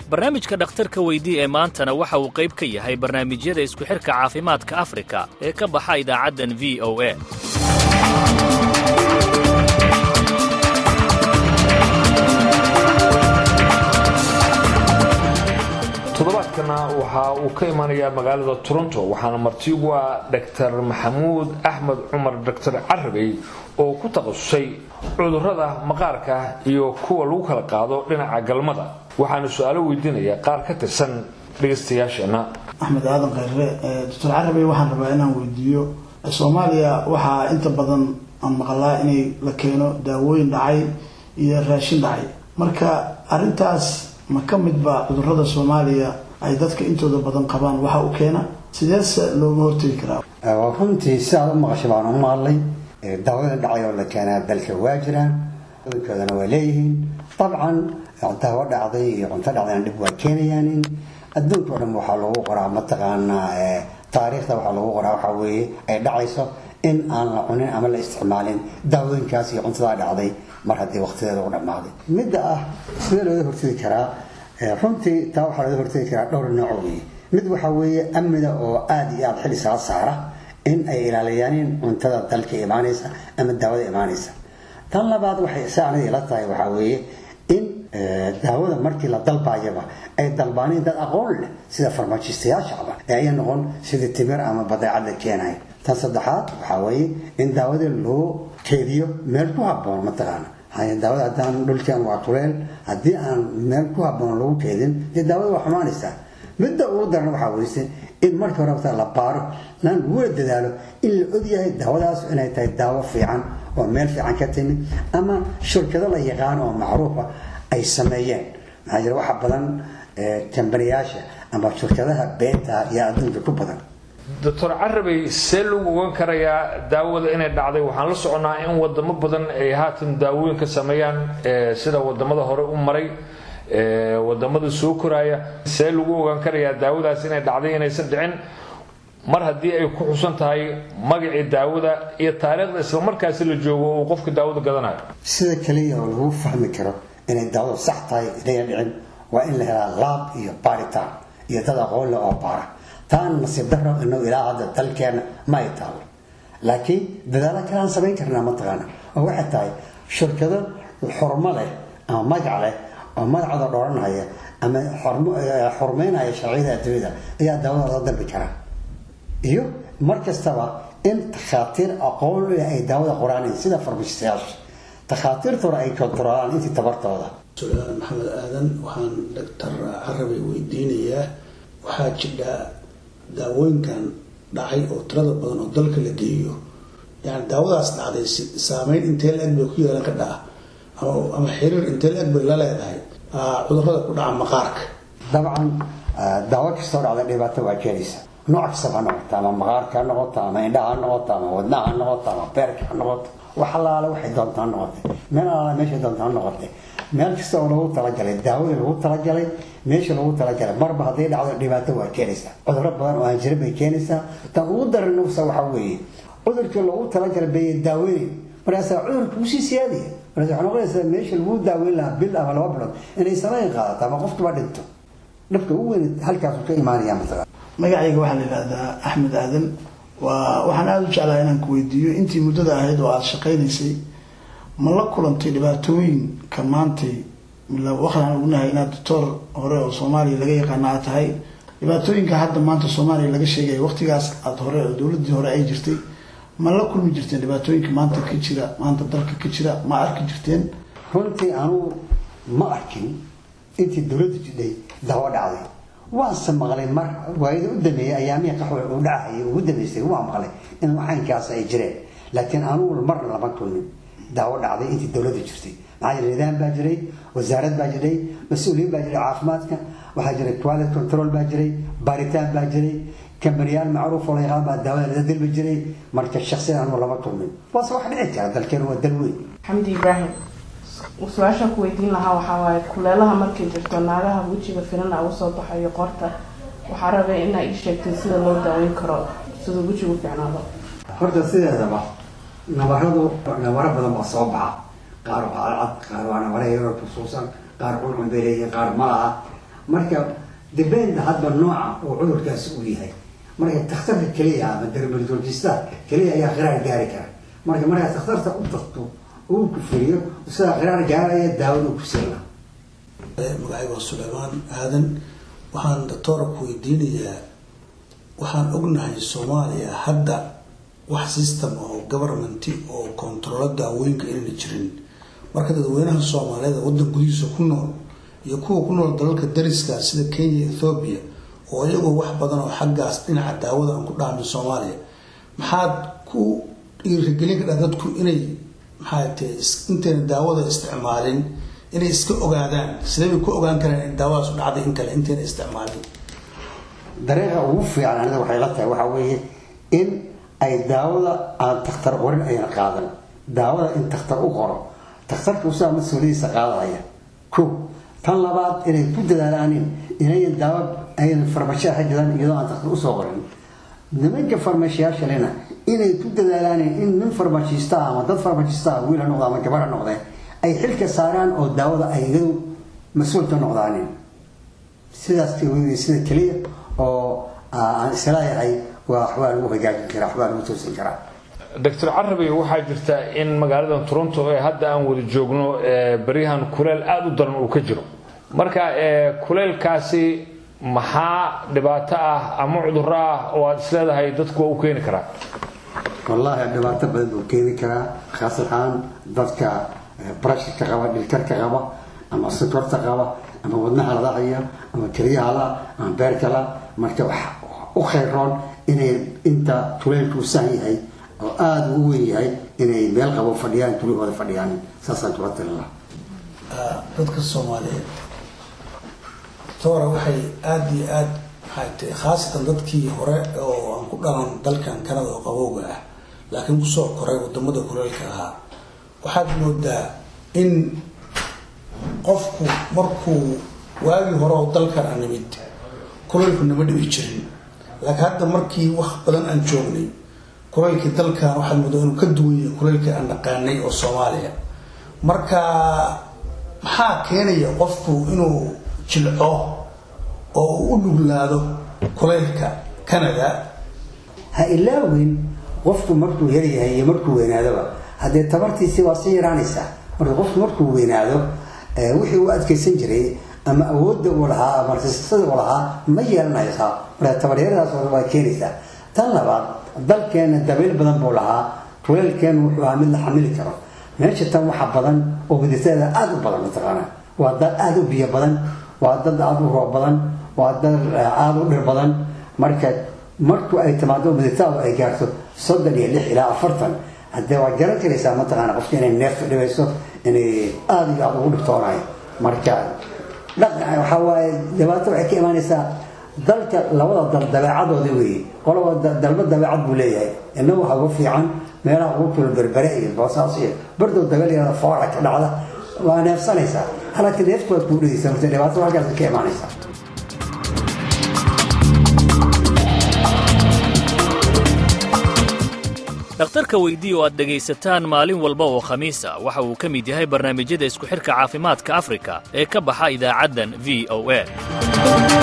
barnaamijka dhakhtarka weydii ee maantana waxa uu qayb ka yahay barnaamijyada isku xidhka caafimaadka afrika ee ka baxa idaacaddan v o a toddobaadkana waxa uu ka imanayaa magaalada toronto waxaana marti ugu ah dor maxamuud axmed cumar doctor carabey oo ku takhasusay cudurrada maqaarka iyo kuwa lagu kala qaado dhinaca galmada waxaana su-aalo weydiinaya qaar ka tirsan dhegaystayaasheenna axmed aadan khayre doctor carabey waxaan rabaa inaan weydiiyo soomaaliya waxaa inta badan aan maqlaa inay la keeno daawooyin dhacay iyo raashin dhacay marka arintaas ma ka midba cudurada soomaaliya ay dadka intooda badan qabaan waxa u keena sideese looga hortegi karaa runtii sidaad u maqashay baan u maqlay daawada dhacay oo la keenaa dalka waa jiraan cudurkoodana waa leeyihiin dabcan daawo dhacday iyo cunto dhacdayna dhib waa keenayaan adduunka o dhan waxaa lagu qoraa mataqaanaa taariikhda waxaa lagu qoraa waxaa weeye ay dhacayso in aan la cunin ama la isticmaalin daawooyinkaas iyo cuntadaa dhacday mar haddii waqtideeda u dhammaaday midda ah sidee looga hortegi karaa runtii taa waxaa looga hortegi karaa dhowr nooc weeye mid waxaa weeye amniga oo aada iyo aada xil isaga saara in ay ilaaliyaanin cuntada dalka imaanaysa ama daawada imaanaysa tan labaad waxay si anada ila tahay waxaa weeye in daawada markii la dalbaayaba ay dalbaaneen dad aqoon leh sida farmajistayaashacba ee ay noqon sidii timir ama badeecad la keenayo tan saddexaad waxaa weeye in daawada loo keediyo meel ku haboon mataqaana daawada haddaan dhulkan waa kuleel haddii aan meel ku haboon lagu keedin dee daawada waa xumaanaysaa midda ugu daran waxaa weyse in markii hore mata la baaro lan lagula dadaalo in la ogyahay daawadaas inay tahay daawo fiican oo meel fiican ka timi ama shirkado la yaqaan oo macruufa ay sameeyeen maxaa jira waxa badan kambaniyaasha ama shirkadaha beenta iyo adduunka ku badan doctor carabey see lagu ogan karayaa daawada inay dhacday waxaan la soconaa in wadamo badan ay haatan daawooyin ka sameeyaan sida wadamada hore u maray wadamada soo koraaya see lagu ogaan karayaa daawadaas inay dhacday inaysan dhicin mar haddii ay ku xusan tahay magacii daawada iyo taariikhda islamarkaasi la joogo uu qofka daawada gadanayo sida kaliya oo lagu fahmi karo inay daawadu sax tahay inayna dhicin waa in la helaa laab iyo baaritaan iyo dad aqoon leh oo baara taan nasiib daro inuu ilaa hadda dalkeena ma ay taalo laakiin dadaalo kale aan samayn karnaa mataqaana oo waxay tahay shirkado xurmo leh ama magac leh oo magacooda dhooranhaya ama xurmeynaya sharciyada adduunyada ayaa daawada loo dalbi karaa iyo mar kastaba in takhaatiir aqoon leh ay daawada qoraanayn sida farmashistayaasha takhaatiirtuna ay kontaroolaan intii tabartooda sulaan maxamed aadan waxaan doctor carabay weydiinayaa waxaa jidha daawooyinkan dhacay oo tirada badan oo dalka la geeyo yani daawadaas dhacday saameyn intee la-eg bay ku yeelan ka dhaca ama xiriir intee la-eg bay la leedahay cudurada ku dhaca maqaarka dabcan daawo kastoo dhacda dhibaato waa keenaysa nooc kastaba ha noqoto ama maqaarka ha noqoto ama indhaha ha noqoto ama wadnaha ha noqoto ama beerka ha noqoto wax allaale waxay doonta ha noqotay meel allaale meeshay doonta ha noqotay meel kasta oo lagu talagalay daawadii lagu talagalay meesha lagu talagalay marba hadday dhacdo dhibaato waa keenaysaa cuduro badan oo aan jirin bay keenaysaa tan ugu daran nufsa waxaa weeye cudurkii loogu talagalay bay daaweynayn markaasaa cudurka usii siyaadaya markaas waxaa noqonaysaa meesha lagu daaweyn lahaa bil ama laba bilood inay samayn qaadato ama qofkiba dhinto dhabka ugu weyn halkaasu ka imaanaya mataqan magacayga waxaa la yidhahdaa axmed aadan waa waxaan aada u jeclaa inaan ku weydiiyo intii muddada ahayd oo aada shaqaynaysay ma la kulantay dhibaatooyinka maantay waxaan ognahay inaad doctoor hore oo soomaaliya laga yaqaana aad tahay dhibaatooyinka hadda maanta soomaaliya laga sheegaya waqtigaas aada hore oo dowladii hore ay jirtay ma la kulmi jirteen dhibaatooyinka maanta ka jira maanta dalka ka jira ma arki jirteen runtii anugu ma arkin intii dowladda jidhay daawo dhacday waanse maqlay mar waayada u dameeyey ayaamihii qaxwa uu dhacayay ugu dambeysay waa maqlay in waxaynkaas ay jireen laakiin anugu marna lama kulmin daawo dhacday intii dowladda jirtay maxaa jira nidaam baa jiray wasaarad baa jiray mas-uuliyiin baa jiray caafimaadka waxaa jiray quality control baa jiray baaritaan baa jiray kambaniyaal macruuf oo la yaqaan baa daawada laga dalbi jiray marka shaksiyan anugu lama kulmin waase wax dhici kara dalkeenu waa dal weyn xamdi ibraahim su-aashaan ku weydiin lahaa waxaa waaye kuleelaha markay jirto naagaha wejiga firana ugu soo baxayo qorta waxaa rabay inaa ii sheegtay sida loo daaweyn karo siduu wejigu fiicnaado horta sideedaba nabaradu nabaro badan baa soo baxa qaar waa cadcad qaar waa nabaro yaroo kusuusan qaar cuncun bay leeyihiin qaar ma laha marka depend hadba nooca uu cudurkaasi uu yahay marka takhtarka keliya ama dermatologista keliya ayaa qiraar gaari kara marka markaa takhtarta u tagto uu ku firiyo sidaa qiraar gaaraya daawada uu ku siina magacayga waa suleymaan aadan waxaan doctoora ku weydiinayaa waxaan ognahay soomaaliya hadda wax system oo governmenti oo controlo daawooyinka inayna jirin marka dadweynaha soomaaliyeed waddan gudihiisa ku nool iyo kuwa ku nool dalalka dariska sida kenya ethoobiya oo iyagoo wax badan oo xaggaas dhinaca daawada aan ku dhaamin soomaaliya maxaad ku dhiirigelin kadhaa dadku inay maxaa tae intayna daawada isticmaalin inay iska ogaadaan sidee bay ku ogaan karaan in daawadaas u dhacday in kale intayna isticmaalin dariiqa ugu fiican aniga waxay la tahay waxaa weeye in ay daawada aan takhtar qorin ayna qaadan daawada in takhtar u qoro takhtarka usaa mas-uuliyadiisa qaadaya ko tan labaad inay ku dadaalaanin inayan daawo ayna farmashiya xajadaan iyadoo aan takhtar usoo qorin nimanka farmashiyaashalena inay ku dadaalaanin in nin farmashiista ama dad farmashiista wiil ha noqda ama gabar ha noqdee ay xilka saaraan oo daawada ay iyadu mas-uulka noqdaanin sidaas sida keliya oo aan isleeyahay waa waxbaa lagu hagaajin karaa waxbaa lagu toosin karaa doctor carabi waxaa jirta in magaalada toronto ee hadda aan wada joogno baryahan kuleel aada u daran uu ka jiro marka kuleelkaasi maxaa dhibaato ah ama cuduro ah oo aada isleedahay dadku waa u keeni karaa wallaahi dhibaato badan buu keeni karaa khaas ahaan dadka brashka qaba dhilkarka qaba ama sokorta qaba ama wadnaha la dhacayo ama keliyaha la ama beerka la marka wax u khayroon inay inta tuleelku san yahay oo aada u weyn yahay inay meel qabo fadhiyaan tulihooda fadhiyaan saasaan kula talin lahaa dadka soomaaliyeed toora waxay aada iyo aada maxay tahay khaasatan dadkii hore oo aan ku dhalan dalkan kanada oo qabowga ah laakiin kusoo koray wadamada kuleelka ahaa waxaad moodaa in qofku markuu waagii hore oo dalkan a nimid kuleylku nama dhibi jirin laakiin hadda markii wax badan aan joognay kuleylkii dalkan waxaad moodaa inuu ka duwan yahay kuleylkii aan dhaqaanay oo soomaaliya marka maxaa keenaya qofku inuu jilco oo uu u dhuglaado kuleylka canada ha ilaawin qofku markuu yaryahay iyo markuu weynaadaba haddee tabartiisi waa sii yaraanaysaa marka qofku markuu weynaado wixii uu adkaysan jiray ama awoodda uu lahaa ama risasada uu lahaa ma yeelanaysaa marka tabaryaradaas waa keenaysaa tan labaad dalkeena dabayl badan buu lahaa kuleelkeenu wuxuu ahaa mid la xamili karo meesha tan waxa badan oo miditeeda aada u badan mataqaana waa dad aada u biyo badan waa dad aada u roob badan waa dad aada u dhir badan marka marku ay timaado miditaadu ay gaarto soddon iyo lix ilaa afartan haddee waad garan karaysaa mataqaana qofka inay neefta dhibayso inay aada iyo aada ugu dhibtoonayo marka dhaqan waxaa waaye dhibaato waxay ka imaanaysaa dalka labada dal dabeecadooda weeye qolaba dalba dabeecad buu leeyahay inagu waxa ugu fiican meelaha ugu kula berbere iyo boosaas iyo bardow dabeelyada foora ka dhacda waa neefsanaysaa halka neeftu waad kuu dhigaysaa marka dhibaato halkaas ka imaanaysaa dhakhtarka weydii oo aad dhegaysataan maalin walba oo khamiis ah waxa uu ka mid yahay barnaamijyada isku xidhka caafimaadka afrika ee ka baxa idaacaddan v o a